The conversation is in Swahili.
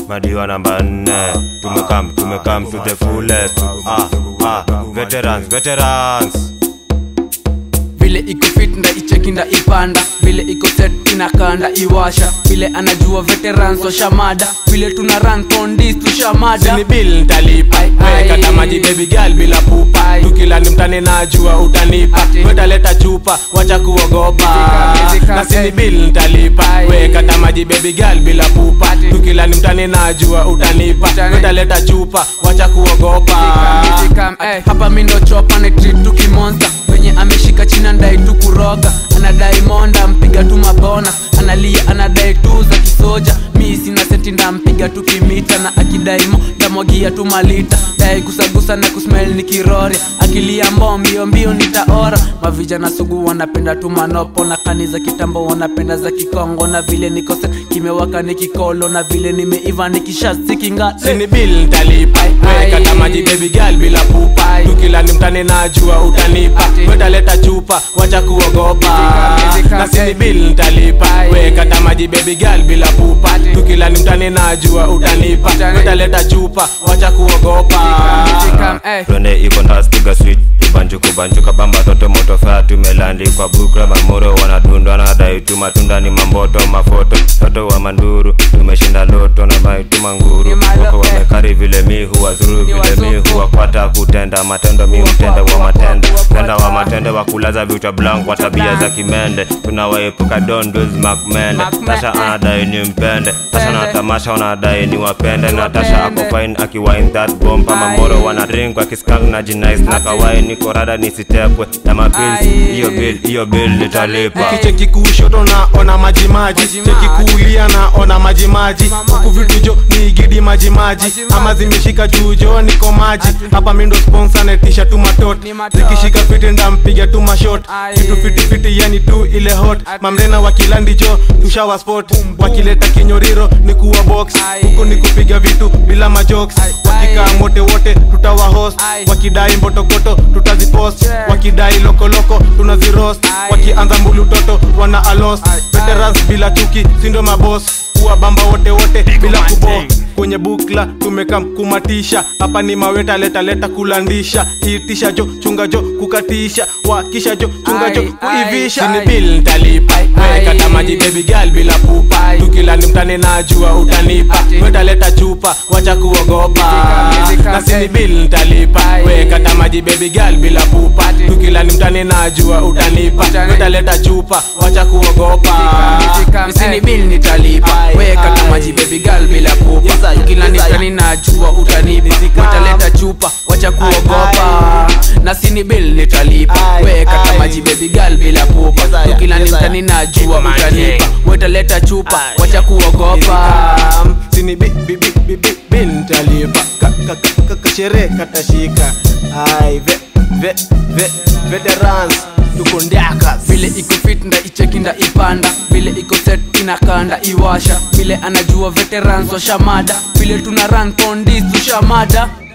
madiwa namba nne tumekam tumekam to the fullest ah, ah, veterans veterans vile iko fit nda icheki nda ipanda vile iko set inakanda iwasha vile anajua veterans washamada vile tuna run kondis tushamada sini bill ntalipa Ai, ai. wekata maji baby girl bila pupa Ai. tukilani mtani najua utanipa Ati. wetaleta chupa wacha kuogopa Mizika, mizika, na sini eh. bill ntalipa Ai. wekata maji baby girl bila pupa Ati. tukilani mtani najua utanipa Utani. wetaleta chupa wacha kuogopa Mizika, eh, hapa mindo chopa ni treat tu kimonza wenye ameshika china ndai tu kuroga anadai monda mpiga tu mabona analia anadai tu za kisoja mi sina senti ndampiga tu kimita na akidai mo ndamwagia tu malita dai kusagusa na kusmel ni kirori akilia mbo mbio mbio nitaora mavijana sugu wanapenda tu manopo na kani za kitambo wanapenda za kikongo na vile niko set kimewaka ni kikolo na vile nimeiva nikishasikinga sini bill ntalipa Ai, ai. wekata maji baby girl bila pupa Ai. tukilani mtani najua utanipa Ati. wetaleta chupa wacha kuogopa Mizika, mizika, na sini eh. bill ntalipa Ai. wekata maji baby girl bila pupa Ati. tukilani mtani najua utanipa Utani. wetaleta chupa wacha kuogopa Mizika, eh. twende iko ndastiga swit ibanjuku banjuka bamba toto moto fea tumelandi kwa bukra mamoro wanadundwa nadai tu matunda ni mamboto mafoto toto wa manduru tumeshinda loto na maituma nguru Ni malo- wako eh. wamekari vile mi huwazuru Ni vile mi wazungu. huwakwata kutenda matendo mi Huwapa- mtenda wa huwapa- matenda huwapata. tenda wa matendo wa kulaza vichwa blank kwa tabia za kimende tunawaepuka dondos makmende Makme- tasha eh. anadai ni mpende tasha na Pende. tamasha wanadai ni wapende na Wapende. tasha ako fine akiwine that bomb ama Ai. moro wana drink wakiskang na jinais na Ati. kawai niko rada nisitepwe na mapils Ai. hiyo bill hiyo bill nitalipa Ai. kicheki kushoto naona majimaji Majimaji. cheki kulia naona majimaji Majimaji. huku vitu jo ni gidi majimaji Majimaji. ama zimeshika juu jo niko maji hapa mindo sponsor netisha tu matot Ni matot. zikishika fiti ndampiga tu mashot Ai. kitu fiti fiti yani tu ile hot Ati. mamrena wakilandi jo tushawa spot wakileta kinyoriro ni kuwa box Ai. huku ni kupiga vitu bila majokes Ai. wakikaa Ai. mote wote tutawa host Ai. wakidai mbotokoto tutazipost Yeah. wakidai lokoloko tunazirost Ai. wakianza mbulu toto wana alos Ai. veterans bila chuki sindo mabos kuwa bamba wote wote bila kubo kwenye bukla tumekam kumatisha hapa ni maweta leta leta kulandisha itisha jo chunga jo kukatisha wakisha jo chunga jo Ai, kuivisha ai, ni ai. bill ntalipa Ai, ai. wekata maji baby girl bila pupa Ai. tukilani mtani najua utanipa Ati. wetaleta chupa wacha kuogopa Mizika, mizika, na sini eh. bill ntalipa Ai. wekata maji baby girl bila pupa Ati. tukilani mtani najua utanipa Utani. wetaleta chupa wacha kuogopa misini bil nitalipa Ai, weka ai. kama jibebi gal bila pupa Yes, I- kila yes, I- nitani najua utanipa Nizika. wataleta chupa wacha kuogopa na sini bil nitalipa Ai, weka ai. kama jibebi gal bila pupa Yes, I- kila yes, I- nitani najua man, utanipa yeah. wataleta chupa Ai. wacha kuogopa sini bi- bi- bi- bi- bi- bintalipa Ka- ka- ka- ka- kashere katashika ai ve ve ve veterans tuko ndakas vile iko fit nda icheki nda ipanda vile iko set inakanda iwasha vile anajua veterans washamada vile tuna run kondis tushamada